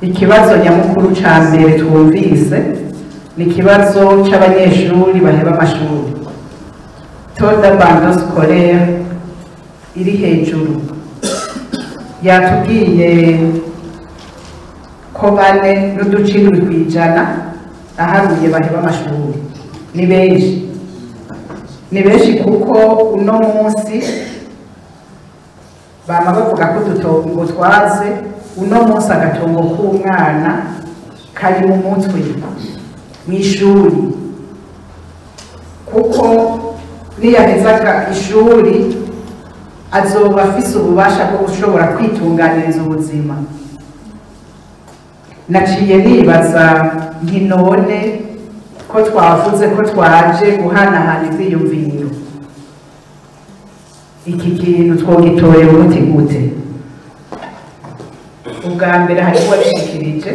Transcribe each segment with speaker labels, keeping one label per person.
Speaker 1: ikibazo nyamukuru ca mbere twumvise ni ikibazo c'abanyeshuri baheba amashuri toda bando scolaire iri hejuru yatubwiye ko bane n'uducindwi kw'ijana aharuye baheba amashuri ni benshi ni benshi kuko uno munsi bama bavuga ko udutongo twaze uno munsi agatongo k'umwana kari mu mutwe mw'ishuri kuko niyahezaga ishuri azoba afise ububasha bwo gushobora kwitunganiriza ubuzima naciye nibaza nti none ko twavuze ko twaje guhanahana ivyiyumviro iki kintu twogitorera umuti gute ubwa mbere hariho uwabishikirije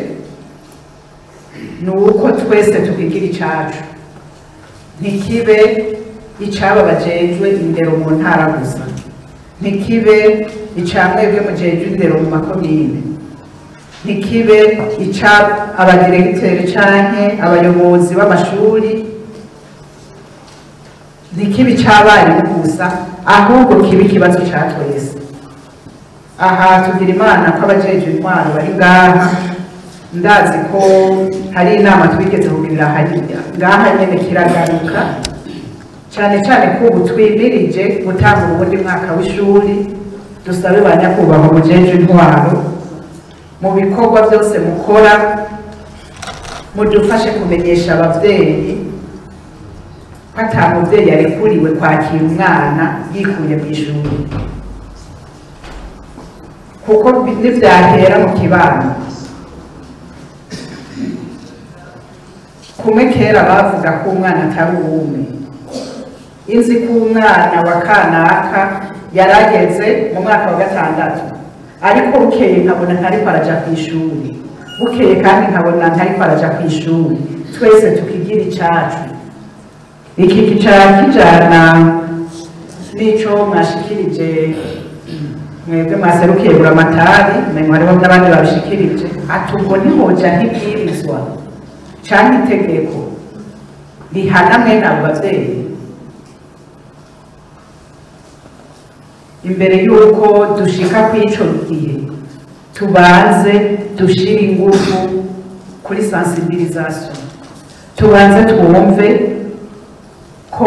Speaker 1: ni uko twese tukigira icacu ntikibe icaba bajejwe indero mu ntara gusa ntikibe ica mwebwe mujejwe indero mu makomine ntikibe ica abadiregiteri canke abayobozi b'amashuri ntikibe ic'abarimu gusa ahubwo kibe ikibazo ca twese aha tugira imana ko abajejwe intwaro bari ngaha ndazi ko hari inama twigeze kugirira hariya ngaha nyene kiragaruka cane cane ko ubu twimirije gutanga ubundi mwaka w'ishuri dusabe ba nyakubahwa mujejwe intwaro mu bikorwa byose mukora mudufashe kumenyesha abavyeyi ko ata muvyeyi yarekuriwe kwakira umwana yikuye mu ishuri kuko nivyahera mu kibano kumwe kera bavuga ko umwana atari uwume inzi ko umwana wa kanaka yarageze mu mwaka wa gatandatu ariko bukeye nkabona ntariko araja ku ishuri bukeye kandi nkabona ntariko araja ku ishuri twese tukigira icacu iki kicara kijana n'ico mwashikirije mwebwe mwaserukiye buramatari mengo hariho n'abandi babishikirije ati ubwo ntihoja nk'ibwirizwa canke itegeko rihana mwene abo bavyeyi imbere y'uko dushika kw'ico gihe tubanze dushire ingufu kuri sensibilisation tubanze twumve ko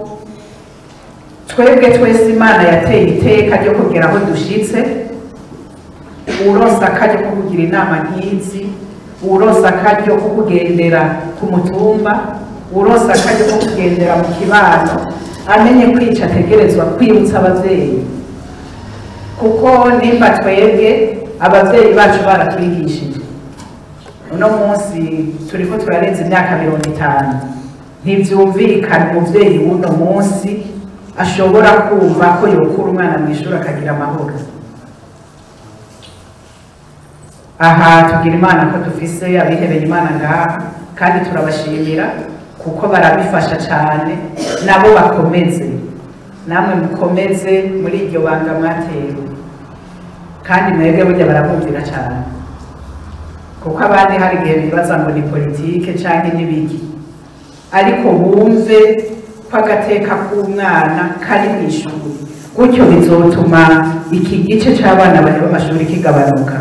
Speaker 1: twebwe twese imana yateye iteka ryo kugera aho dushitse uronsa akaryo ko kugira inama nk'izi uronsa akaryo ko kugendera ku mutumba uronsa akaryo ko kugendera mu kibano amenye kwica ategerezwa kwibutsa abavyeyi kuko nimba twebwe abavyeyi bacu baratwigishije uno munsi turiko turarenza imyaka mirongo itanu ntivyumvikana umuvyeyi w'uno munsi ashobora kumva ko yokura umwana mu ishuri akagira amahoro aha tugira imana ko dufise abihebeye imana ngaha kandi turabashimira kuko barabifasha cyane nabo bakomeze namwe mukomeze muri iryo banga mwatewe kandi mwebwe burya barabumvira cyane kuko abandi hari igihe bibaza ngo ni politike cyangwa n'ibiki ariko bumve ko agateka k'umwana kari mu ishuri gutyo bizotuma iki gice cy'abana bareba amashuri kigabanuka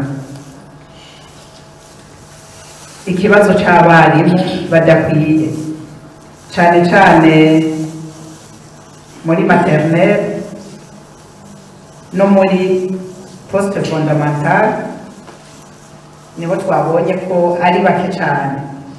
Speaker 1: ikibazo cy'abarimu badakwiye cyane cyane muri maternelle no muri poste fondamentale nibo twabonye ko ari bake cyane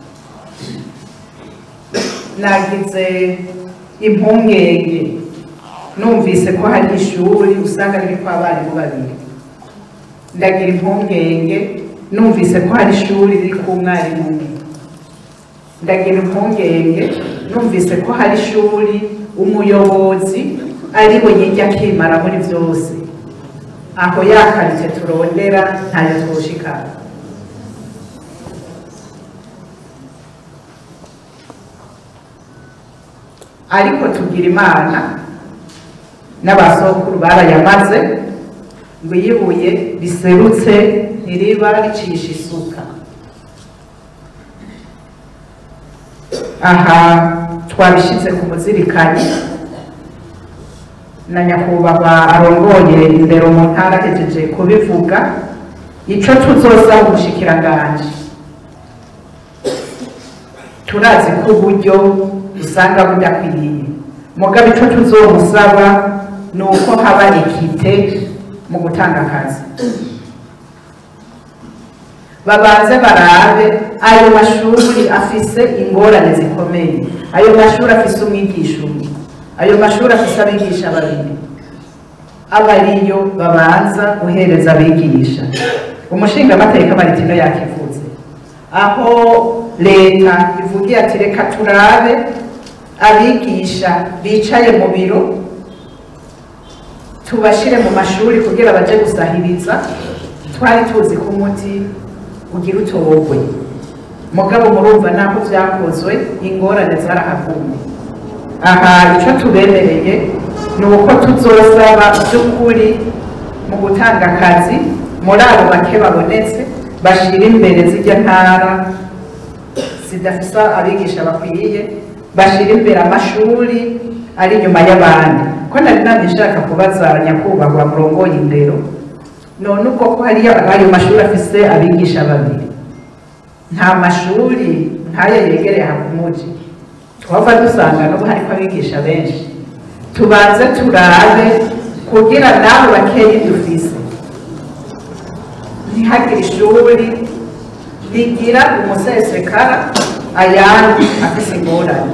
Speaker 1: nagize impungenge numvise ko hari ishuri usanga ririko abarimu babiri ndagira impungenge numvise ko hari ishuri riri ku mwarimu umwe ndagira impungenge numvise ko hari ishuri umuyobozi ari we yijya akimara muri byose aho yakarite turondera ntayo twoshikana ariko tugira imana n'abasokuru barayamaze ngo iyo ibuye riserutse ntiriba ricisha isuka aha twabishyize ku muzirikanyi na nyakubahwa arongoye indero mu ntara ahejeje kubivuga ico tuzoza ubushikiranganje turazi ko uburyo usanga budakwiriye mugabe ico tuzomusaba ni uko haba ekite mu gutanga akazi babanze barabe ayo mashuri afise ingorane zikomeye ayo mashuri afise umwigisha umwe ayo mashuri afise abigisha babiri aba ariyo babanza guhereza abigisha umushingamateka maritino yakivuze aho leta ivugiye ati reka turabe abigisha bicaye mu biro tubashire mu mashuri kugira baje gusahiriza twari tuzi ko umuti ugira utogwe mugabo murumva naho vyakozwe ingorane zarahagumye aha ico tubemereye ni uko tuzosaba by'ukuri mu gutanga akazi muri abo bake babonetse bashira imbere zirya ntara zidafise abigisha bakwiye bashira imbere amashuri ari inyuma y'abandi ko nari namye nshaka kubaza nyakubahwa murongoye indero none uko ko hariyo ayo mashuri afise abigisha babiri nta mashuri nk'aya yegereye aha ku muji twava dusanga n'ubu hariko abigisha benshi tubanze turabe kugira nabo bakeyi dufise ntihagire ishuri rigira umusesekara ayandi afise ingorane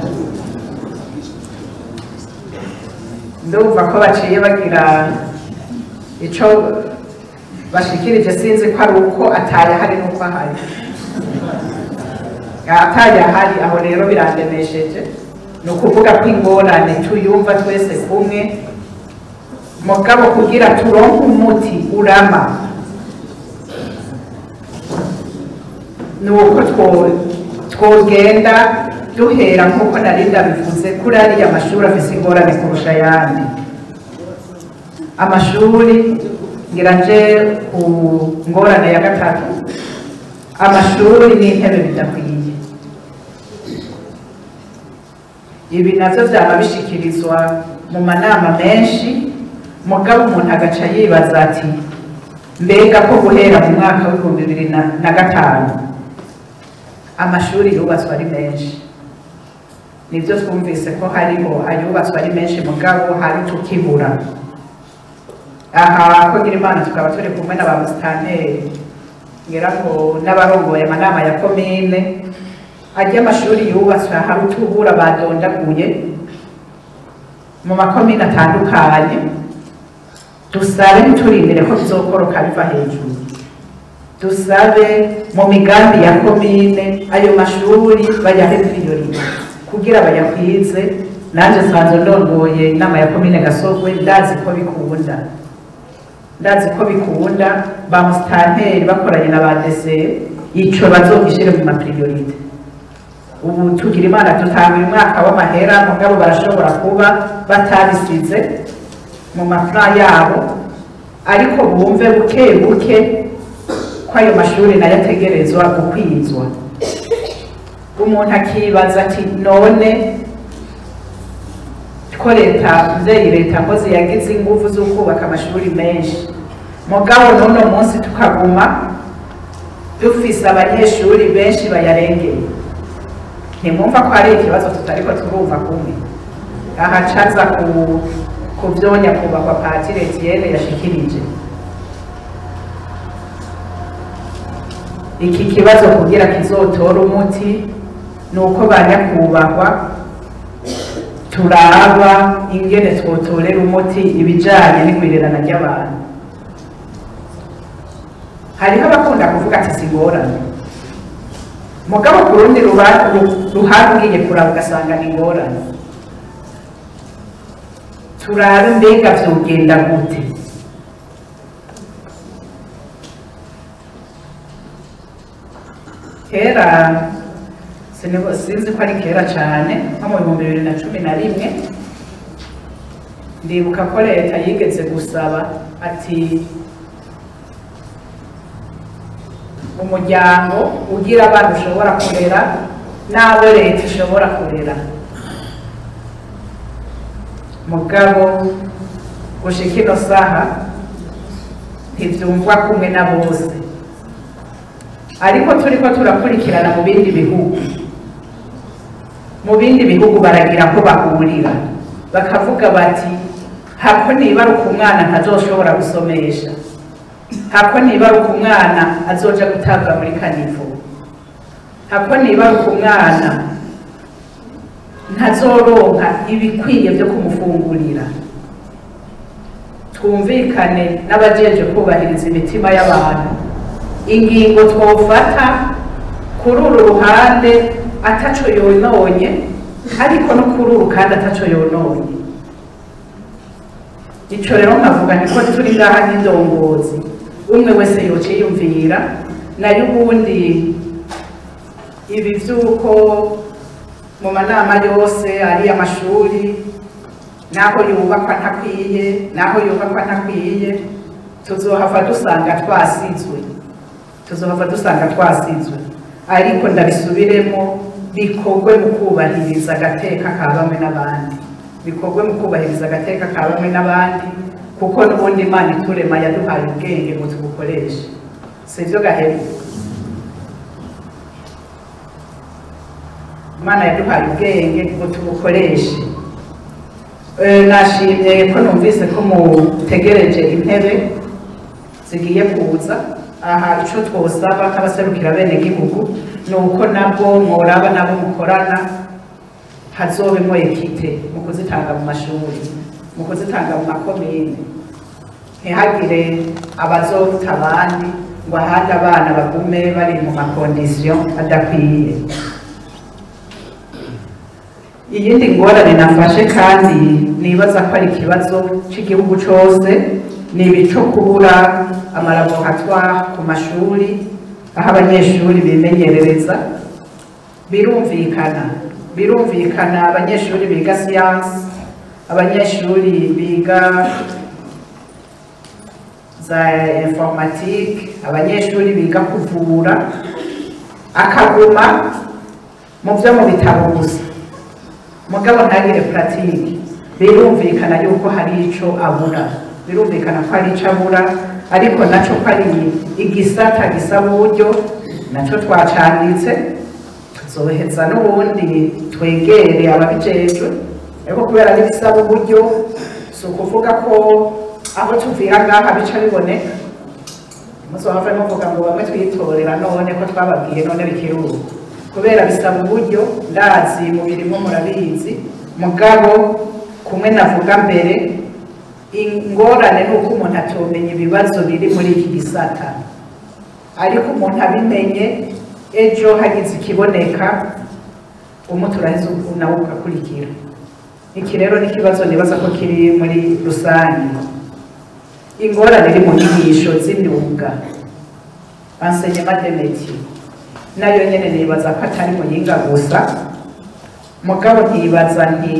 Speaker 1: ndumva ko baciye bagira ico bashikirije sinzi ko ari uko atayahari n'uko ahari atayahari aho rero birandemesheje ni ukuvuga ko ingorane tuyumva twese kumwe mugabo kugira turonke umuti urama ni uko twogenda duhera nk'uko nari ndabivuze kuri ariya mashuri afise ingorane kurusha ayandi amashuri ngira nje ku ngorane ya gatatu amashuri n'intebe bidakwiye ibi navyo vyaba bishikirizwa mu manama menshi mugabo umuntu agaca yibaza ati mbega ko guhera mu mwaka w'ibihumbi bibiri na gatanu amashuri yubatswe ari menshi nibyo twumvise ko hariho ayubatswe ari menshi mugabo hari tukibura aha ko ngira imana tukaba turi kumwe na ba musitanteri ngira ngo n'abarongoye amanama ya komine ajya amashuri yubatswe hari utubura badondaguye mu makomine atandukanye dusabe ntiturindire ko bizokoroka biva hejuru dusabe mu migambi ya komine ayo mashuri bayahe priorite kugira bayakwize nanjye nsanzwe ndongoye inama ya komine gasogwe ndazi ko bikunda ndazi ko bikunda ba musitanteri bakoranye na ba dese ico bazogishire mu mapriorite ubu tugira imana dutanguye umwaka w'amahera mugabo barashobora kuba batabisize mu mafra yabo ariko bumve buke buke ko ayo mashuri nayo ategerezwa gukwizwa umuntu akibaza ati none ko leta mvyeyi leta mpozi yagize inguvu zo kubaka amashuri menshi mugabo n'uno munsi tukaguma dufise abanyeshuri benshi bayarengeye ntimwumva ko hari ikibazo tutariko turumva kumwe aha caza ku kuvyonya kubakwa patire Etienne yashikirije iki kibazo kugira kizotora umuti ni uko banyakubahwa turaba ingene twotorera umuti ibijanye n'igwirirana ry'abantu hariho abakunda kuvuga ati singorane mugabo ku rundi ruhande ugiye kuraba ugasanga ni ingorane turabe mbega vyogenda gute kera sinzi ko ari kera cyane nko mu bihumbi bibiri na cumi na rimwe ndibuka ko leta yigeze gusaba ati umuryango ugira abana ushobora kurera n'abo leta ishobora kurera mugabo gushika ino saha ntivyumvwa kumwe na bose ariko turiko turakurikirana mu bindi bihugu mu bindi bihugu baragira ko bahurira bakavuga bati hako nibaruka umwana ntazoshobora gusomesha hako nibaruka umwana azoja gutabwa muri kanivo hako nibaruka umwana ntazoronka ibikwiye byo kumufungurira twumvikane n'abajeje kubahiriza imitima y'abantu ingingo twofata kuri uru ruhande ataco yononye ariko no kuri uru kandi ataco yononye ico rero nkavuga niko turi ngaha n'indongozi umwe wese yociyumvira nayo ubundi ibi vy'uko mu manama yose ari amashuri naho yubakwa ntakwiye naho yubakwa ntakwiye tuzohava dusanga twasizwe tuzohava dusanga twasizwe ariko ndabisubiremo bikorwe mu kubahiriza agateka ka bamwe n'abandi bikorwe mu kubahiriza agateka ka bamwe n'abandi kuko n'ubundi imana iturema yaduhaye ubwenge ngo tubukoreshe sivyo gahemu imana yaduhaye ubwenge ngo tubukoreshe nashimye ko numvise ko mutegereje intebe zigiye kuza aha ico twosaba nk'abaserukira bene gihugu ni uko nabwo mworaba nabo mukorana hazobemwo ekite mu kuzitanga mu mashuri mu kuzitanga mu makomine ntihagire abazoruta abandi ngo ahandi abana bagume bari mu makondisiyo adakwiye iyindi ngorane nafashe kandi nibaza ko ari ikibazo cy'igihugu cyose ni ibico kubura amalaboratoire ku mashuri aho abanyeshuri bimenyerereza birumvikana birumvikana abanyeshuri biga siyansi abanyeshuri biga za informatike abanyeshuri biga kuvura akaguma mu byo mu bitabo gusa mugabo ntagire puratike birumvikana yuko hari ico abura birumvikana ko hari ico abura ariko naco ko ari igisata gisaba uburyo naco twacanditse tuzoheza n'ubundi twegere ababijejwe ariko kubera n'ibisaba uburyo si ukuvuga ko aho tuvira ngaha bica biboneka muzohave muvuga ngo bamwe twitorera none ko twababwiye none bikiruka kubera bisaba uburyo ndazi mu birimo murabizi mugabo kumwe navuga mbere ingorane ni uko umuntu atomenya ibibazo biri muri iki gisata ariko umuntu abimenye ejo hagize ikiboneka umuti uraheze nawe ugakurikira iki rero ni ikibazo nibaza ko kiri muri rusange ingorane iri mu nyigisho z'imyuga enseignement de métier nayo nyene nibaza ko atari muyinga gusa mugabo ntibaza nti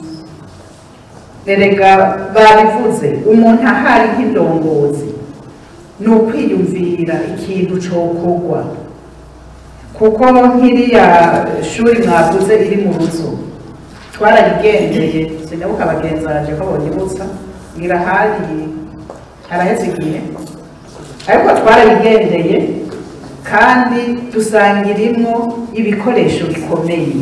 Speaker 1: erega babivuze umuntu ahari nk'indongozi ni ukwiyumvira ikintu cokorwa kuko nk'iriya shuri mwavuze iri mu ruzo twarayigendeye sinabuka abagenzi baraje ko bonyibutsa ngira hari haraheze igihe ariko twarayigendeye kandi dusanga irimo ibikoresho bikomeye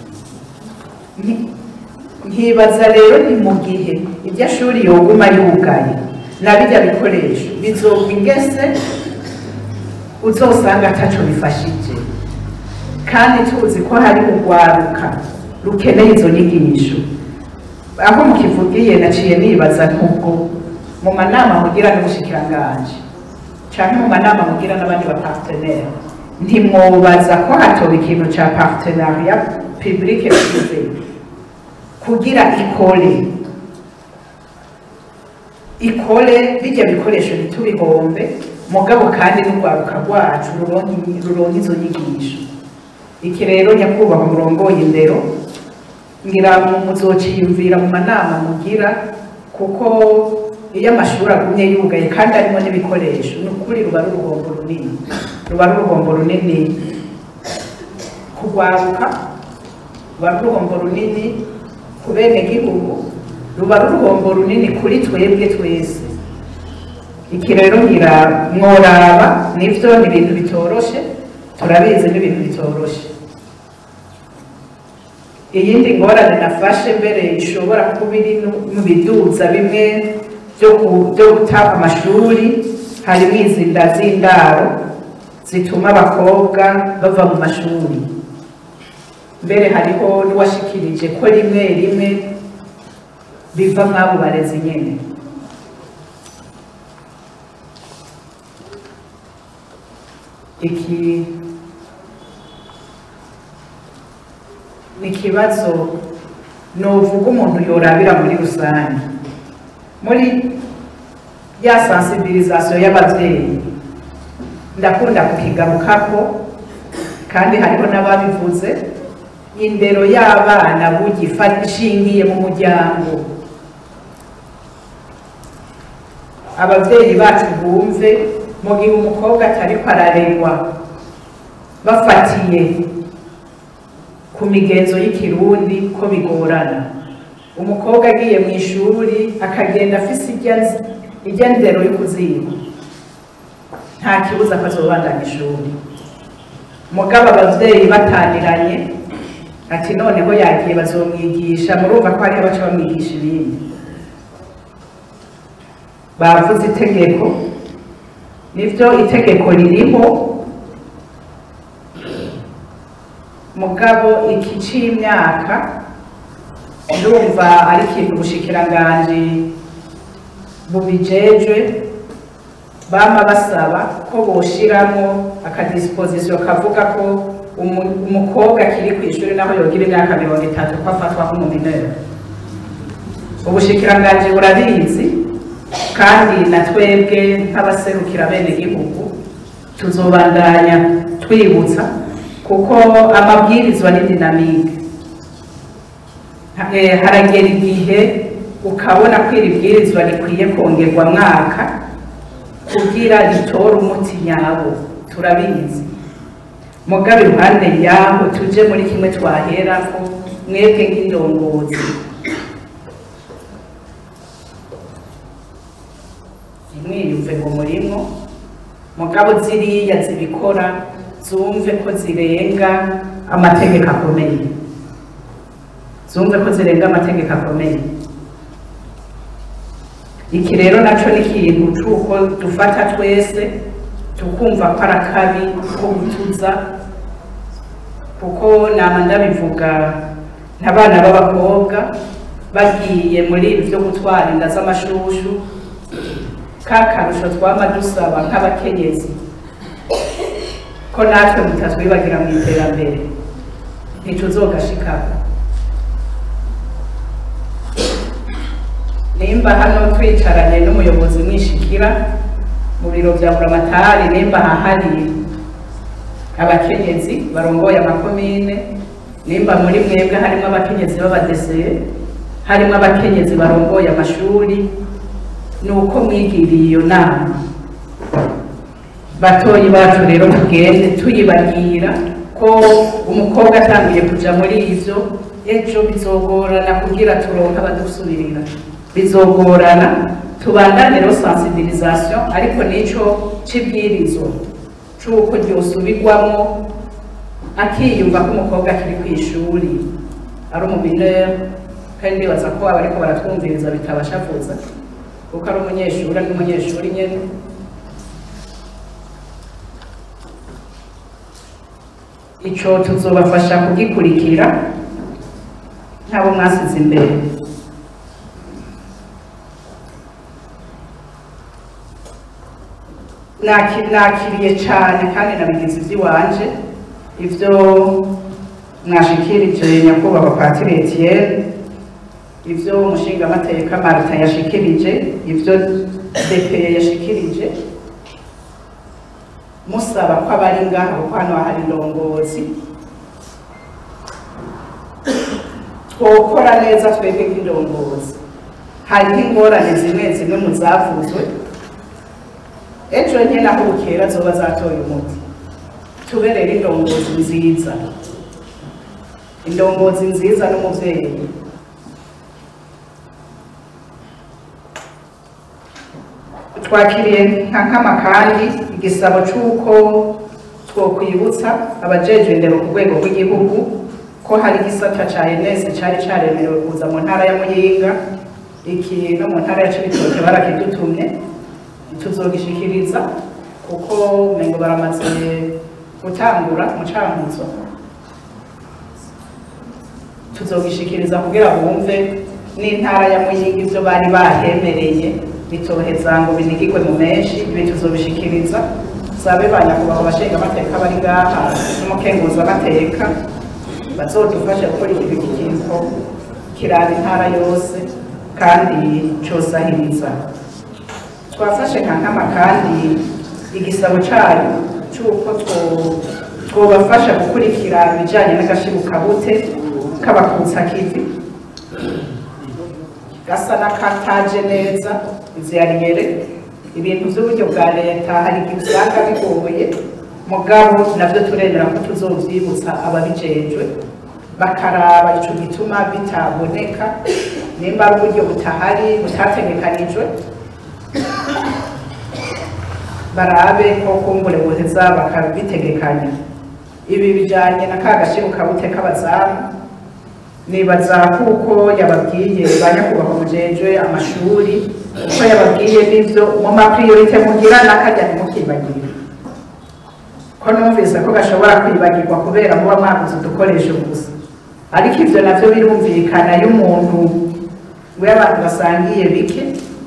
Speaker 1: nkibaza rero ni mu gihe iryo shuri yoguma yugaye na bijya bikoresho bizogwa ingese uzosanga ataco bifashije kandi tuzi ko hari urwaruka rukeneye izo nyigisho aho mukivugiye naciye nibaza nk'ubwo mu manama mugira n'ubushikiranganji canke mu manama mugira n'abandi ba partenaire ntimwobaza ko hatoba ikintu ca partenariat public privé kugira ikore ikore bijya bikoresho ntitubihombe mugabo kandi n'urwaruka rwacu ruronka izo nyigisho iki rero nyakubahwa murongoye indero ngira muzociyumvira mu manama mugira kuko iyo amashuri agumye yugaye kandi arimo n'ibikoresho ni ukuri ruba ari uruhombo runini ruba ari uruhombo runini kugwaruka ruba ari uruhombo runini ku bene gihugu ruba ari uruhombo runini kuri twebwe twese iki rero ngira mworaba nivyo ni ibintu bitoroshe turabizi ni ibintu bitoroshe iyindi ngorane nafashe mbere ishobora kuba iri no mu biduza bimwe byo ku- byo guta amashuri harimo izi nda z'indaro zituma abakobwa bava mu mashuri mbere hariho n'uwashikirije ko rimwe rimwe biva mw'abo barezi nyene iki ni ikibazo novuga umuntu yorabira muri rusange muri ya sensibilisation y'abavyeyi ndakunda kukigarukako kandi hariho n'ababivuze indero y'abana bugifa ishingiye mu muryango abavyeyi bacu bumve mu gihe umukobwa atariko araregwa bafatiye ku migenzo y'ikirundi ko bigorana umukobwa agiye mu ishuri akagenda afise irya nz- irya ndero y'ukuziba nta kibuza ko azobandanya ishuri mugabo abavyeyi bataniranye ati noneho yagiye bazomwigisha murumva ko hariho abaca bamwigisha ibindi bavuze itegeko nivyo itegeko ririho mugabo iki c'imyaka ndumva ari ikintu ubushikiranganji bubijejwe bama basaba ko boshiramo akadisposition kavuga ko umu- umukobwa akiri ku ishuri naho yogira imyaka mirongo itatu ko afatwa nk'umuminere ubushikiranganji burabizi kandi na twebwe nk'abaserukira bene gihugu tuzobandanya twibutsa kuko amabwirizwa ni dinamike Ha- eh, haragera igihe ukabona ko iri bwirizwa rikwiye kongerwa mwaka kugira ritore umuti nyawo turabizi mugabe iruhande yaho tuje muri kimwe twaherako mwebwe nk'indongozi ntimwiyumve ngo murimo mugabo ziriya zibikora zumve ko zirenga amategeko akomeye zumve ko zirenga amategeko akomeye iki rero naco ni ikintu c'uko dufata twese tukumva ko ari akabi ko gutuza kuko nama ndabivuga n'abana b'abakobwa bagiye muri ibi byo gutwara inda z'amashushu ka karusho twama dusaba nk'abakenyezi ko natwe mutatwibagira mu iterambere ntituzogashikako nimba hano twicaranye n'umuyobozi mwishikira mu biro bya buramatari nimba hahari abakenyezi barongoye amakomine nimba muri mwebwe harimo abakenyezi b'abadeseye harimo abakenyezi barongoye amashuri ni uko mwigiriye iyo nama batoyi bacu rero tugende tuyibagira ko umukobwa atangiye kuja muri ivyo ejo bizogorana kugira turonke abadusubirira bizogorana tubandane rero sensibilisation ariko nico c'ibwirizo c'uko ryosubirwamo akiyumva ko umukobwa akiri ku ishuri ari umuminere kandi ndibaza ko aba ariko baratwumviriza bitabashavuza kuko ari umunyeshuri ari n'umunyeshuri nyene ico tuzobafasha kugikurikira nk'abo mwasize imbere Naki- nakiriye cane kandi nabigize ivy'iwanje ivyo mwashikirije nyakubahwa patiri etienne ivyo umushingamateka marita yashikirije ivyo depeye yashikirije musaba ko abari ngaha kuko hano hari indongozi twokora neza twebwe nk'indongozi hariho ingorane zimwe zimwe mu zavuzwe ejo nke naho bukera zoba zatoye umuti tube rero indongozi nziza indongozi nziza n'umuvyeyi twakiriye nka nkama kandi igisabo c'uko twokwibutsa abajejwe indero ku rwego rw'igihugu ko hari igisata ca ENS cari caremerewe kuza mu ntara ya Muyinga iki no mu ntara ya Cibitoke barakidutumye tuzogishikiriza kuko mengo baramaze gutangura mu cankuzo tuzogishikiriza kugira bumve n'intara ya Muyinga ivyo bari bahemereye bitoheza ngo binigirwe mu menshi ibi tuzobishikiriza sabe ba nyakubahwa abashinga amateka bari ngaha n'umukenguza amateka bazodufasha gukora iki kintu kiraba intara yose kandi cosahiriza twafashe nka nkama kandi igisabo cayo c'uko two- twobafasha gukurikira ibijanye n'agashibukabute k'abakutsakivi gasa n'akataje neza ivyariyere ibintu vy'uburyo bwa leta hari igihe usanga bigoye mugabo navyo turemera ko tuzovyibutsa ababijejwe bakaraba ico gituma bitaboneka nimba ari uburyo butahari butategekanijwe barabe ko kumbure boheza bakabitegekanya ibi bijanye na ka gashirukabute k'abazamu nibaza kuko yababwiye ba nyakubahwa mujejwe amashuri uko yababwiye n'ivyo mu mapriorite mugira n'akarya ntimukibagire ko numvise ko gashobora kwibagirwa kubera muba mwaguze udukoresho gusa ariko ivyo navyo birumvikana iyo umuntu we abantu basangiye bike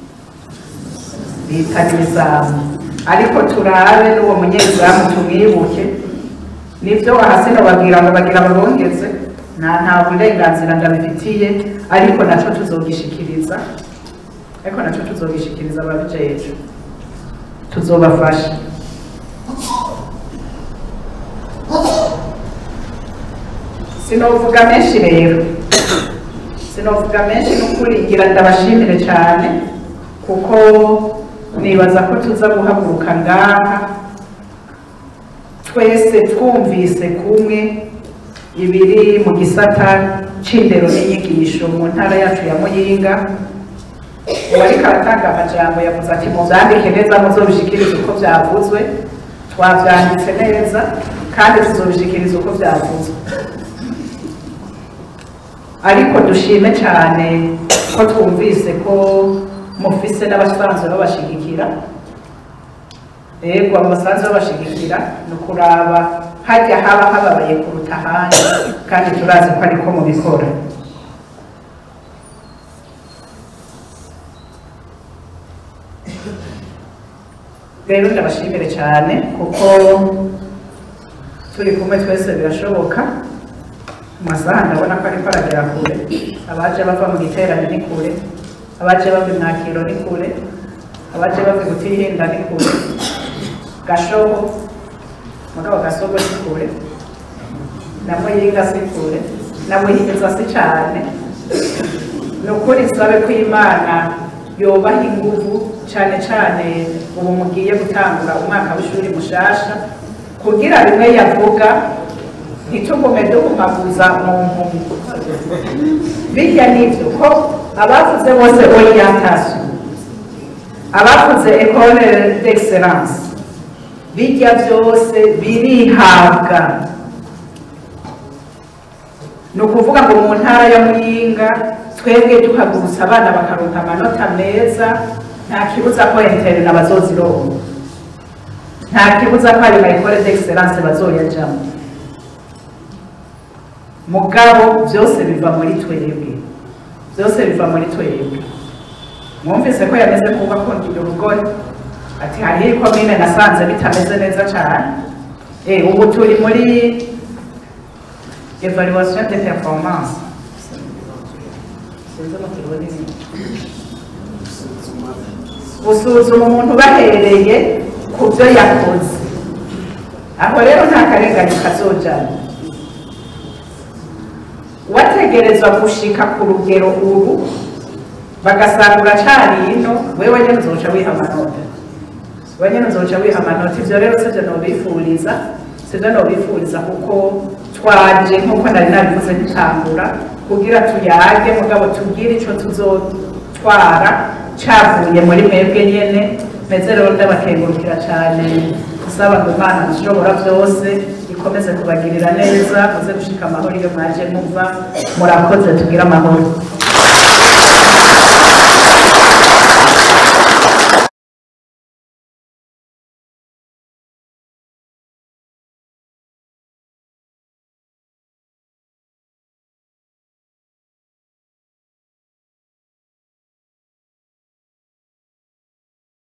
Speaker 1: bitana ibizamu ariko turabe n'uwo munyezamu tumwibuke nivyo wahasi nobabwira ngo bagira babongeze nta nta burenganzira ndabifitiye ariko naco tuzogishikiriza ariko naco tuzogishikiriza ababijejwe tuzobafasha sinovuga menshi rero sinovuga menshi n'ukuri ngira ndabashimire cyane kuko nibaza ko tuza guhaguruka ngaha twese twumvise kumwe ibiri mu gisata c'indero n'inyigisho mu ntara yacu ya Muyinga uwariko aratanga amajambo yavuze ati muvyandike neza muzobishikiriza uko vyavuzwe twavyanditse neza kandi tuzobishikiriza uko vyavuzwe ariko dushime cyane ko twumvise ko mufise n'abasanzwe babashigikira yego abasanzwe babashigikira ni ukuraba hajya haba hababaye kuruta ahandi kandi turazi ko ariko mubikora rero ndabashimire cyane kuko turi kumwe twese birashoboka mu masaha ndabona ko ariko aragera kure abaje bava mu giterane ni kure abaje bava imwakiro ni kure abaje bava gutihinda ni kure gashobo mugabo gasogo si kure na muyinga si kure na muhigiza si cyane ni ukuri sabe ko imana yobaha inguvu cyane cyane ubu mugiye gutangura umwaka w'ishuri mushasha kugira bimwe yavuga ntitugume duhumaguza mu mpumyi bijya n'ibyo ko abavuze bose orientation abavuze école d'excellence bijya byose birihabwa ni ukuvuga ngo mu ntara ya muyinga twebwe duhagurutsa abana bakaronka amanota meza nta kibuza ko interina bazozironka nta kibuza ko ayo ma école d'excellence bazoyajamo mugabo byose biva muri twebwe byose biva muri twebwe mwumvise ko yameze kuba akundira urugori ati hariho ikomine nasanze bitameze neza cyane eh ubu turi muri evaluation de performance sinzi mu kirundi ni gusuzuma umuntu bahereye ku byo yakoze aho rero nta karengane kazojana wategerezwa gushika ku rugero ubu bagasanga uracari ino wewe nyene uzoca wiha amanota wewe nyene uzoca wiha amanota ivyo rero sivyo nobifuriza sivyo nobifuriza kuko twaje nk'uko nari nabivuze gutangura kugira tuyage mugabo tubwire ico tuzotwara cavuye muri mwebwe nyene meze rero ndabakengurukira cane gusaba ngo imana ishobora byose ikomeze kubagirira neza muze gushika amahoro iyo mwaje muva murakoze tugire amahoro